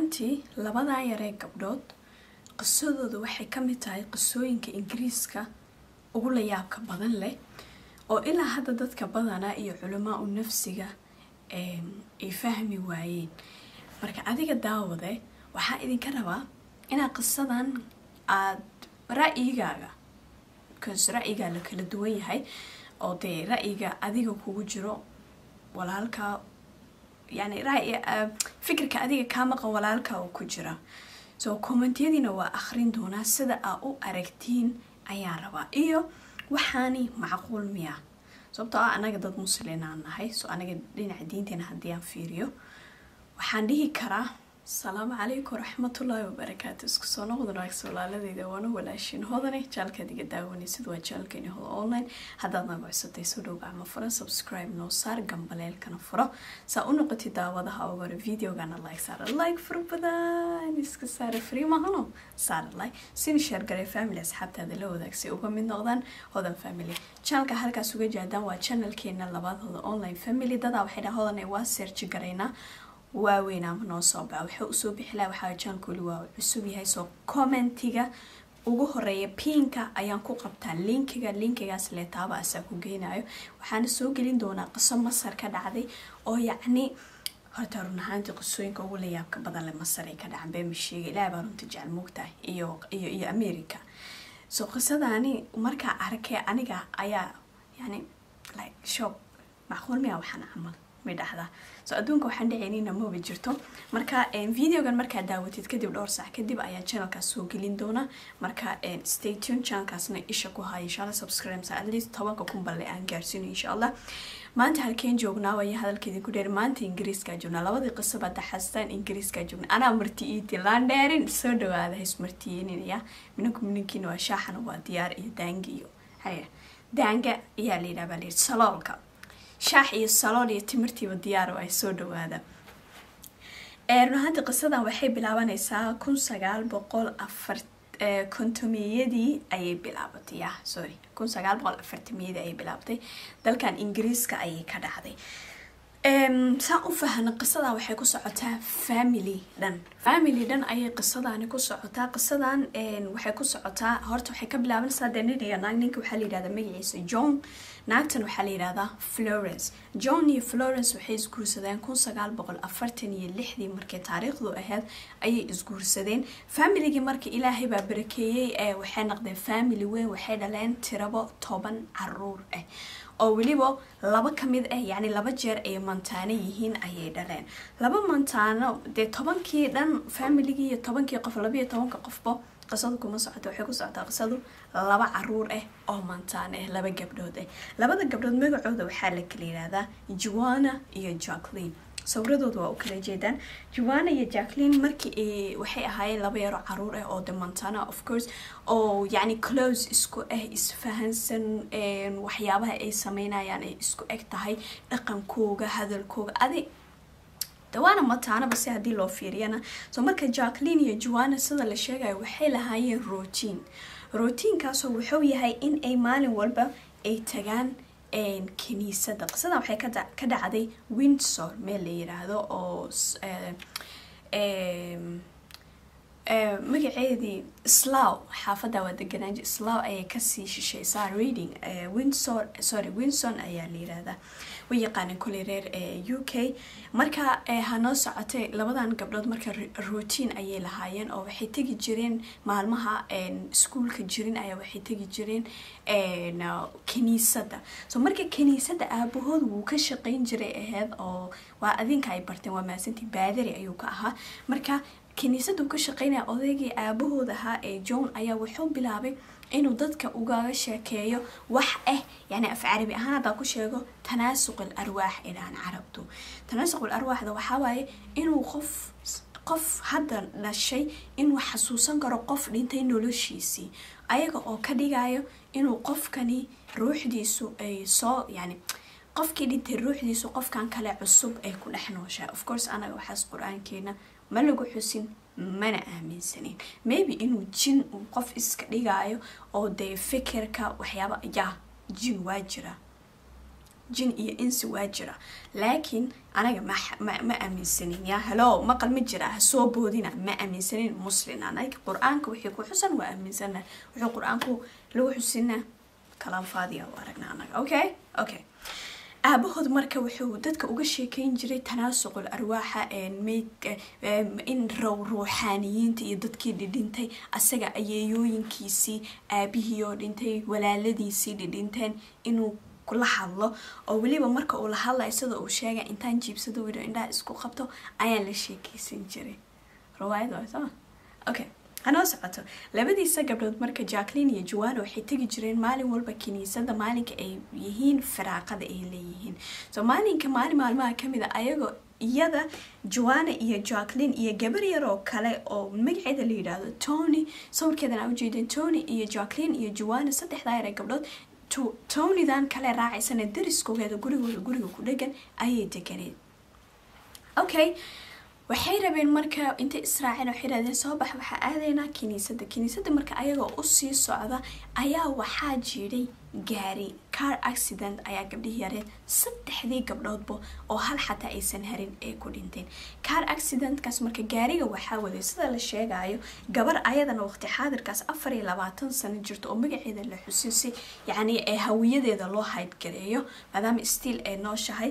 ahaantii labadan yaree gabdhood qisadooda waxay ka mid tahay qisooyinka ingiriiska ugu layaabka badan leh oo ilaa hadda dadka badanaa iyo culamaa u nafsiga ay fahmi waayeen marka adiga daawade waxaa idinka rabaa inaad qisadan aada ra-yigaaga bcause ra-yigaa la kala duwan yahay oo dee ra-yiga adiga kugu jiro walaalkaa yani fikirka adiga kaa maqan walaalka oo ku jira so kommentiyadiina waa akhrin doonaa sida aa u aragtiin ayaan rabaa iyo waxaani macquul miya sababtoo ah anaga dad muslinaan nahay so anaga dhinaca diinteena haddii aan fiiriyo waxaan dhihi karaa asalaamu calaykum waraxmatullaahi wabarakaatu isku soo noqda naagsa walaaladeyda waana walaashin hodane jaalkaad iga daawanaysid waa jaalkeeni hoda online haddaad naga codsatay soo dhow gacmo fura subscribe noo saar gambaleelkana furo saa u noqotid daawadaha oo hore videogana like saara like fara badan iska saara free mahano saara like sina share garee family asxaabtaada la wadaagsay uga mid noqdaan hodan family channelka halkaas uga jaadaan waa channelkeena labaad hoda online family dadaa waxay dhaha hodane waa search garaynaa waaweyn ama noo soo baxa waxaa usoo bixilaa waxaa jaankooli waa cusub yahay soo commentiga ugu horeeya pinka ayaan ku qabtaa linkiga linkigaas leetaaba asaa ku geynayo waxaana soo gelin doonaa qiso masar ka dhacday oo yacni horta run ahaantii qisooyinka ugu layaabka badan le masar ay ka dhacan beema sheega ilaah baa runta jecel moogtahay iyo iyo iyo america so qisadani markaa arkay aniga ayaa yani like shop macquul miya waxaan camal dhahdaa so adduunka waxaan dhaceynina maba jirto marka videogan markaa daawatid kadib dhowr sac kadib ayaa channelkaas soo gelin doona marka stay tune channelkaasna isha ku haya insha allah subscribe at least tobanka kun balle aan gaarsiino insha allah maanta halkeen joognaa waya hadalkeedin ku dheer maanta ingiriiskaa joognaa labadii qiso baa daxastaan ingiriiskaa joognaa anaa marti iiti laan dheerin soo dhawaada hays martiyeeninaya minanku minankiina waa shaaxana waa diyaar iyo daangi iyo haya daanga ayaa la yidhaha baa layidhi saloolka shaax iyo salool iyo timirtiiba diyaar oo ay soo dhawaada run ahaantii qisadan waxay bilaabanaysaa kun sagaal boqol afar kontomiyadii ayay bilaabatay ya sorry kun sagaal boqol afartamiyadii ayay bilaabatay dalkan ingiriiska ayay ka dhacday saan u fahna qisadan waxay ku socotaa family dhan family dhan ayay qisadani ku socotaa qisadan waxay ku socotaa horta waxay ka bilaabanaysaa dee nin iyo naag ninka waxaa la yidhahdaa magaciisa john naagtan waxaa la yidhahdaa florence john iyo florence waxay isguursadeen kun sagaal boqol afartan iyo lixdii markay taariikhdu ahayd ayay isguursadeen familigii marka ilaahay baa barakeeyey ee waxay noqdeen family weyn waxay dhaleen tirabo toban caruur ah oo weliba laba ka mid ah yacni laba jeer ay mantaano yihiin ayay dhaleen laba mantaano dee tobankii dhan familigii iyo tobankii qof labayo tobanka qofba qisadu kuma socoto waxay ku socotaa qisadu laba caruur ah oo mantaan ah laba gabdhood ah labada gabdhood magacooda waxaa la kala yihahdaa juana iyo jacklin sawradooda waa u kala jeedaan juana iyo jacklin markii waxay ahaayeen laba yaro caruur ah oo de montana of course oo yacni close isku ah isfahansan waxyaabaha ay sameynayaan ay isku eg tahay dhaqankooga hadalkooga adi dawaana mataanaba si haddii loo fiiriyana so marka jacklin iyo juana sida la sheegayo waxay lahaayeen routine routiinkaasoo wuxuu yahay in ay maalin walba ay tagaan kiniisada qisadan waxay ka dhacday windsor meel la yiraahdo oo magaceedii slaw xaafadda waa deganaaji slaw ayay kasii shishaysaa reading windsor sorry winson ayaa la yirahdaa way yaqaaneen koley reer u k marka hanoo socotay labadan gabdhood marka routine ayay lahaayeen oo waxay tegi jireen maalmaha iskuolka jirin ayaa waxay tegi jireen kiniisadda so marka kiniisadda aabahood wuu ka shaqeyn jiray aheyd oo waa adinka ay barteen waa maasantii baadari ayuu ka ahaa marka kiniisaddu ka shaqeynaya odaygii aabahood ahaa ee john ayaa wuxuu bilaabay inuu dadka ugaga sheekeeyo wax ah yani af carabi ahaan haddaa ku sheego tanaasuq al arwaax idhaan carabtu tanaasuq al arwaaxda waxaa waaye inuu qof qof hadda dhashay inuu xasuusan karo qof dhintay noloshiisii ayaga oo ka dhigayo inuu qofkani ruuxdiisu ay soo yani qofkii dhintay ruuxdiisu qofkan kale cusub ay ku dhex nooshahay of course anaga waxaas qur-aankeena ma lagu xusin mana aaminsanin maybe inuu jin uu qof iska dhigaayo oo dee fikirka waxyaaba ya jin waa jira jin iyo insi waa jira laakiin anaga ma aaminsanin ya helo maqal ma jira ha soo boodina ma aaminsanin muslin anaga qur-aanka wixii ku xusan waa aaminsana wuxuu qur-aanku lagu xusina kalaanfaadiya u aragna anaga okay okay aabahood marka wuxuu dadka uga sheekeyn jiray tanaasuqul arwaaxa meydka in row ruuxaaniyiinta iyo dadkii dhidhintay asaga ayeeyooyinkiisii aabihii oo dhintay walaaladiisii dhidhinteen inuu kula hadlo oo weliba marka uu la hadlayo sida uu sheegay intaan jiibsado wido indhaha isku qabto ayaan la sheekeysan jiray riwaayad waa soo okay hanoo socoto labadiisa gabdhood marka jacklin iyo juwana waxay tegi jireen maalin walba kiniisada maalinka ay yihiin firaaqada ay leeyihiin so maalinka maalin maalmaha kamid a ayagoo iyada juwana iyo jacklin iyo gabar yar oo kale oo magaceeda la yidhaahdo tony sawirkeedan aa ujeedeen tony iyo jacklin iyo juwana saddexdaa yar ee gabdhood tonydan kale raacaysana dariskoogeeda gurigooda guriga ku dhegan ayay deganeed okay waxay rabeen marka intay israaceen waxay dhahdeen soo bax waxaa aadaynaa kiniisada kiniisada marka ayagoo usii socda ayaa waxaa jiiday gaari car accident ayaa gabdhihii yareed saddexdii gabdhoodba oo hal xataa aysan harin ay ku dhinteen car accidentkaas marka gaariga waxaa waday sida la sheegayo gabar ayadana waqti xaadirkaas afar iyo labaatan sano jirto oo magaceeda la xusiisay yacni ee hawiyadeeda loo haydgareeyo maadaama stiil ay nooshahay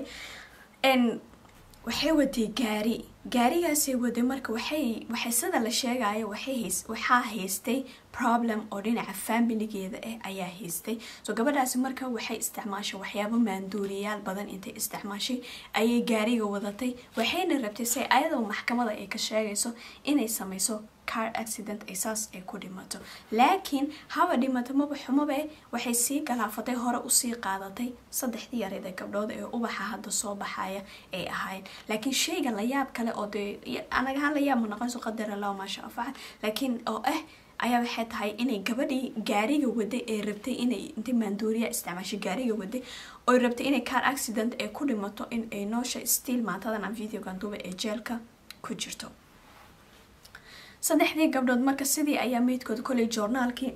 waxay waday gaari gaarigaasay waday marka waxay waxay sida la sheegayo waxay waxaa haystay problem oo dhinaca familigeeda ah ayaa haystay so gabadhaasi marka waxay isticmaashay waxyaabo maanduuriyaal badan intay isticmaashay ayay gaariga wadatay waxayna rabtay say ayadoo maxkamada ay ka sheegayso inay sameyso car accident ay saas ay ku dhimato laakiin haba dhimato maba xumabe waxay sii galaafatay hore usii qaadatay saddexdii yareeda gabdhood ee ubaxa hadda soo baxaya ay ahayn laakiin shayga layaab kale oo dee anagahaan layaab ma noqonso qadar allah maasha afaca laakiin oo ah ayaa waxay tahay inay gabadhii gaariga waday ee rabtay inay intay maandooriya isticmaashay gaariga waday oo rabtay inay car accident ay ku dhimato in ay noosha stiil maantadan aan videogan duba ee jeelka ku jirto saddexdii gabdhood marka sidii ayaa meydkooda koley joornaalkii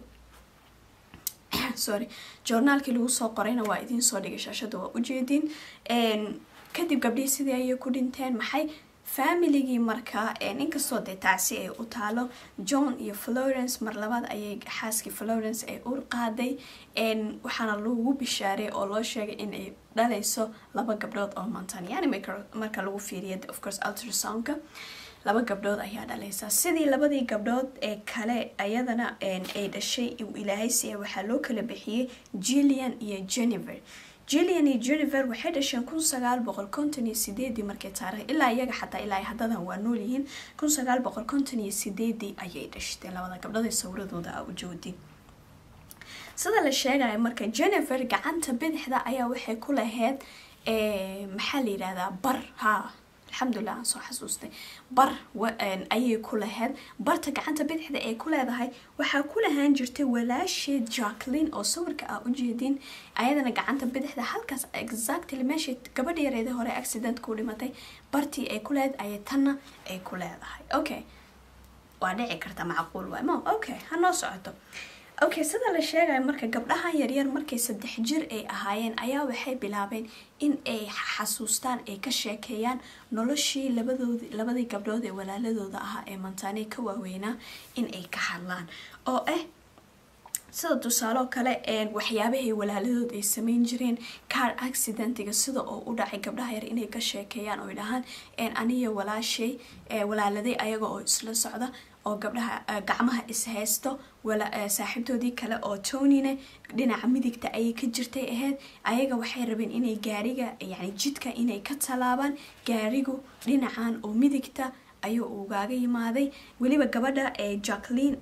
sorry joornaalkii lagu soo qorayna waa idiin soo dhigay shaashada waa ujeediin kadib gabdhihii sidii ayay ku dhinteen maxay familigii markaa inkastoo dee taasi ay u taalo john iyo florence mar labaad ayay xaaskii florence ay ur qaaday waxaana lagu bishaaray oo loo sheegay inay dhalayso laba gabdhood oo mantan yani marka lagu fiiriya of course ultrasoundka laba gabdhood ayaa dhalaysa sidii labadii gabdhood ee kale ayadana ay dhashay ilaahay siya waxaa loo kala bixiyey jillian iyo jennifer jillian iyo jennifer waxay dhasheen kun sagaal boqol konton iyo sideedii markay taarikh ilaa iyaga xataa ilaa haddadan waa nool yihiin kun sagaal boqol konton iyo sideedii ayay dhashteen labada gabdhood ee sawradooda a ujoodi sida la sheegaya marka jennifer gacanta bidixda ayaa waxay ku lahayd maxaa la yidhahdaa bar ha alxamdulilah aan soo xasuustay bar ayay ku lahayd barta gacanta bidixda ay ku leedahay waxaa ku lahaan jirtay walaasheed jacklin oo sawirka ah ujeedin ayadana gacanta bidixda halkaas exactly meeshay gabadha yareeda hore accident ku dhimatay bartii ay ku leedahay ayay tanna ay ku leedahay okay waa dhici karta macquul waay mo okay ha noo socoto okay sida la sheegayo marka gabdhahan yaryar markay saddex jir ay ahaayeen ayaa waxay bilaabeen in ay xasuustaan ay ka sheekeeyaan noloshii labadoodi labadii gabdhood ee walaaladooda ahaa ee mantaaney ka waaweynaa in ay ka hadlaan oo ah sida tusaaloo kale waxyaabahay walaaladood ay sameyn jireen car accidentiga sida oo u dhacay gabdhaha yar inay ka sheekeeyaan oo dhahaan aniya walaashay walaaladay ayaga oo isla socda oo gabdhaha gacmaha ishaysto saaxiibtoodii kale oo tonina dhinaca midigta ayay ka jirtay ahayd ayaga waxay rabeen inay gaariga yani jidka inay ka tallaabaan gaarigu dhinacan oo midigta ayuu ugaaga yimaaday weliba gabadha jacklin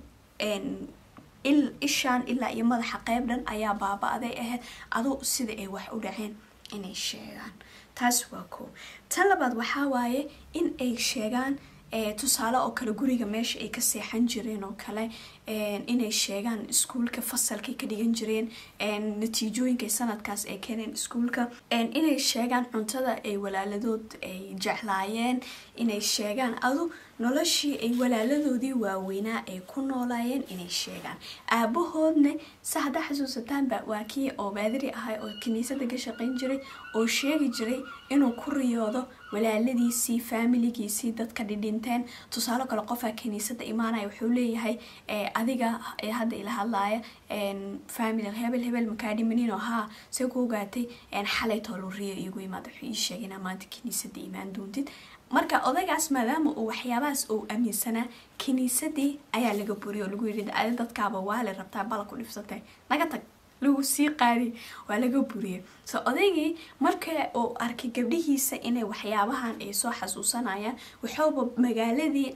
ishaan ilaa iyo madaxa qeyb dhan ayaa baaba-day ahayd adu sida ay wax u dhaceen inay sheegaan taas waa koo tan labaad waxaa waaye in ay sheegaan tusaale oo kale guriga meesha ay ka seexan jireen oo kale inay sheegaan iskuulka fasalkay ka dhigan jireen natiijooyinka sanadkaas ay keeneen iskuulka inay sheegaan cuntada ay walaaladood ay jeclaayeen inay sheegaan adu noloshii ay walaaladoodii waaweynaa ay ku noolaayeen inay sheegaan aabahoodna sa haddaa xasuusataanba waa kii oo baadiri ahay oo kiniisada ka shaqayn jiray oo sheegi jiray inuu ku riyoodo walaaladiisii faamiligiisii dadka dhidhinteen tusaale kale qofaa kiniisada imaanaya wuxuu leeyahay adiga ee hadda ila hadlaaya family hebel hebel makaa dhimanin oo haa see ku ogaatay xalay toolu riyo iigu imaad wuxuu ii sheegay inaa maanta kiniisada imaan doontid marka odaygaas maadaama uu waxyaabahaas uu aaminsanaa kiniisadii ayaa laga buriyay oo lagu yidhi adi dadkaaba waale rabtaa bala ku dhibsatay naga tag lagu sii qaadi waa laga buriyay so odaygii marka uu arkay gabdhihiisa inay waxyaabahan ay soo xasuusanayaan waxooba magaaladii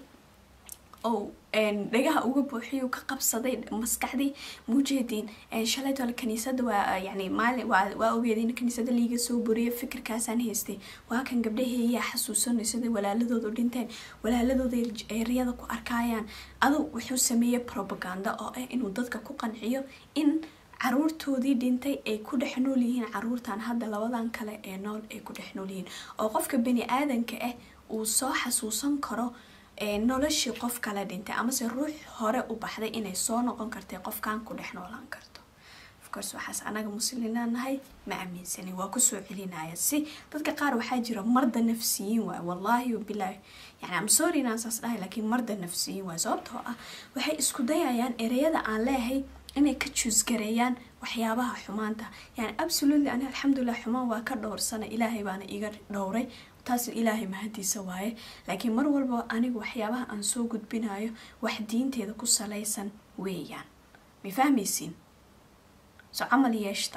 oo dhagaha uga buuxiyu ka qabsaday maskaxdii mujeediin shalaytole kaniisada waa yani maali waa ogeedin kaniisada liiga soo buriya fikirkaasaan haystay waa kan gabdhaheeyaa xasuusanay sida walaaladooda dhinteen walaaladooda ay riyada ku arkayaan adu wuxuu sameeyey propaganda oo ah inuu dadka ku qanciyo in caruurtoodii dhintay ay ku dhex nool yihiin caruurtan hadda labadan kale ee nool ay ku dhex nool yihiin oo qofka bani aadanka ah uu soo xasuusan karo noloshii qof kala dhintay amase ruux hore u baxday inay soo noqon kartay qofkan ku dhex noolaan karto ofcourse waxaas anaga muslimiinaa nahay ma aaminsanin waa kusoo celinaya si dadka qaar waxaa jira marda nafsiyiin waay wallaahi wabilaahi yani am sorry inaan saas dhahay laakiin marda nafsiyiin waay sababtoo ah waxay isku dayayaan ereyada aan leehay inay ka juusgareeyaan waxyaabaha xumaanta yani absolutely ani alxamdulilah xumaan waa ka dhowrsana ilaahay baana iga dhowray taas ilaahay mahadiisa waaye laakiin mar walba anigu waxyaabaha aan soo gudbinayo wax diinteeda ku salaysan weeyaan ma fahmaysiin so camal yeeshta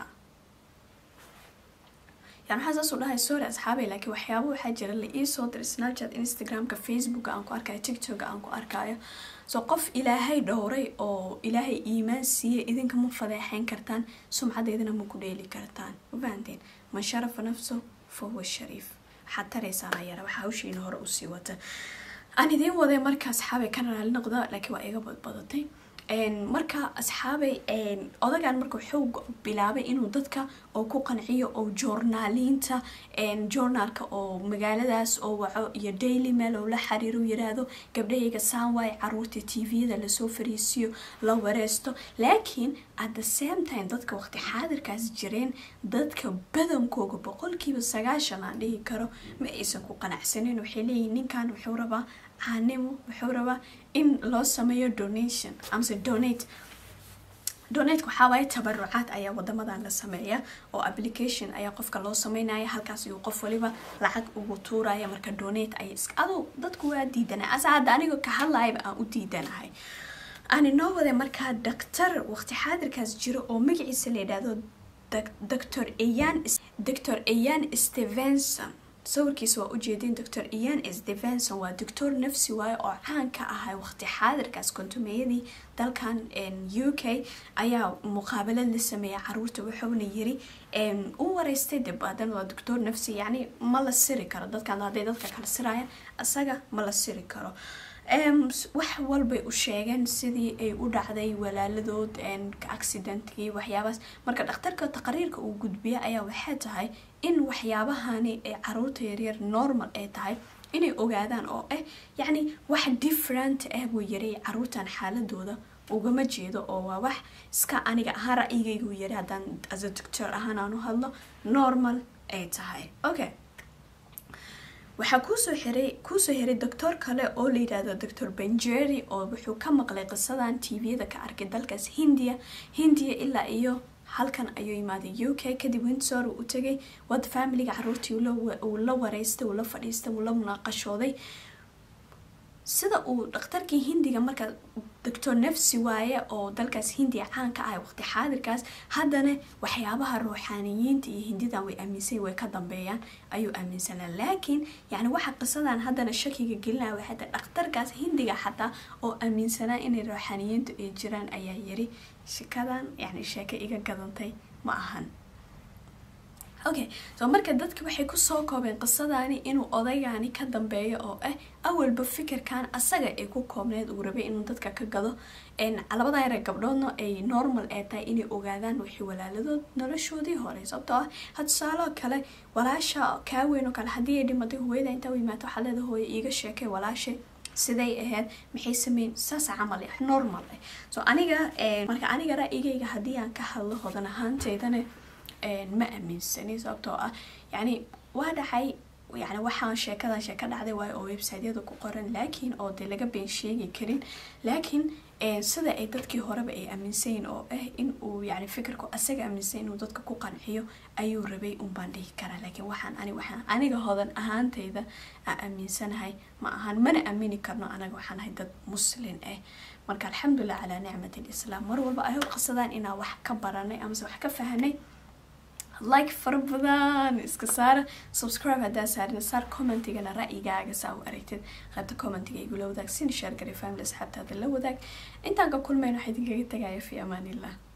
yani waxaa saasuu dhahay sorry asxaabay laakiin waxyaaba waxaa jira la iisoo diray snapchat instagramka facebooka aan ku arkayo tiktoka aan ku arkayo so qof ilaahay dhowray oo ilaahay iimaan siiyey idinka ma fadeexeyn kartaan sumcadeedana ma ku dheeli kartaan ma fahanteen man sharafa nafso fahuwa shariif waxaad taraysaana yara waxaa hawshiina hore usii wata aan idiin waday marka asxaabay kana raali noqda laakiin waa iga badbadatay marka asxaabay odagan marka wuxuu bilaabay inuu dadka oo ku qanciyo oo joornaaliinta journaalka oo magaaladaas oo waco iyo daily mail oo la xiriiro yiraahdo gabdhahayga saan waaye caruurta tviyada lasoo fariisiyo la wareesto laakiin at the same time dadka waqti xaadirkaas jireen dadka badankooga boqolkiiba sagaashan aan dhihi karo ma aysan ku qanacsanin waxay leeyihin ninkan wuxuu rabaa caanimo wuxuu rabaa in loo sameeyo donation amase donate donateka waxaa waaye tabarucaad ayaa wadamadan la sameeya oo application ayaa qofka loo sameynaya halkaas ayuu qof waliba lacag ugu tuuraya marka donate ay adu dadku waa diidanay asa hadda aniga ka hadlayaba aan u diidanahay aan inoo waday markaa doctor waqti xaadirkaas jiro oo magaciisa la yidhaahdo doctor ian doctor ian stevenson sawirkiisa waa ujeedin doctor ian stevenson waa doctor nafsi waaye oo caan ka ahay waqti xaadirkaas kontumeeyadii dalkan u k ayaa muqaabalad la sameeya caruurta wuxuuna yiri u wareystay dib adan waa doctor nafsi yacni ma la siri karo dadkan hadday dadka kala sirayaan isaga ma la siri karo wax walbay u sheegeen sidii ay u dhacday walaaladood accidentkii waxyaabahaas marka dhakhtarka taqariirka uu gudbiya ayaa waxay tahay in waxyaabahani ay caruurta yaryar normal ay tahay inay ogaadaan oo ah yacni wax different ah buu yaray caruurtan xaaladooda ugama jeedo oo waa wax iska aniga ahaan ra-yigaygu yari haddaan as a doctor ahaan aan u hadlo normal ay tahay okay waxaa kuusoo xiray kuusoo xiray doctor kale oo la yidhaahdo doctor benjeri oo wuxuu ka maqlay qisadan tviyada ka arkay dalkaas hindiya hindiya ilaa iyo halkan ayuu yimaaday u k kadib windsor uu u tegay wad familiga caruurtii uu la wareystay uu la fadhiistay uu la munaaqashooday sida uu dhakhtarkii hindiga marka doctor nafsi waaye oo dalkaas hindiya caan ka ahay waqti xaadirkaas haddana waxyaabaha ruuxaaniyiinta iyo hindidan way aaminsan way ka dambeeyaan ayuu aaminsanaa laakiin yani waxa qisadan haddana shakiga gelinaya waxay tahay dhakhtarkaas hindiga xataa oo aaminsanaa inay ruuxaaniyiintu ay jiraan ayaa yiri shikadan yani sheeko iga gadantay ma ahan okay so marka dadka waxay kusoo koobeen qisadani inuu odaygani ka dambeeyo oo ah awalba fikirkan asaga ay ku koobneed uu rabay inuu dadka ka gado labadan yare gabdhoodna ay normal ee tahay inay ogaadaan wixii walaaladood noloshoodii hore sababtoo ah ha tusaaloo kale walaasha kaa weyn oo kale haddii ay dhimatay hooyada intaa u yimaata waxaa leeda hooya iiga sheekay walaasha siday ahayd maxay sameyn saas camal ah normal ah so aniga marka aniga ra'yigayga haddii aan ka hadlo hodan ahaanteydana ma aaminsani sababtoo ah yani waa dhacay yani waxaan sheekadan sheeka dhacday waayo oo websiteyada ku qoran laakiin oo dee laga been sheegi karin laakiin sida ay dadkii horeba ay aaminsayin oo ah in uu yani fikirku asaga aaminsan inuu dadka ku qanciyo ayuu rabay unbaan dhihi karaa laakiin waxaan ani waxaan aniga hodan ahaanteyda aan aaminsanahay ma ahaan mana aamini karno anaga waxaan ahay dad muslin ah marka alxamdulilah calaa nicmat lislaam mar walba ay qisadaan inaan wax ka baranay amase wax ka fahanay like fara badan iska saara subscribe haddaa saarin saar commentigana ra'yigaaga saa u aragtid qaybta commentiga igula wadaag sina sheer garay family asxaabtaada la wadaag intaan ka kulmayno waxaa idinkaga tagaya fi amaanillah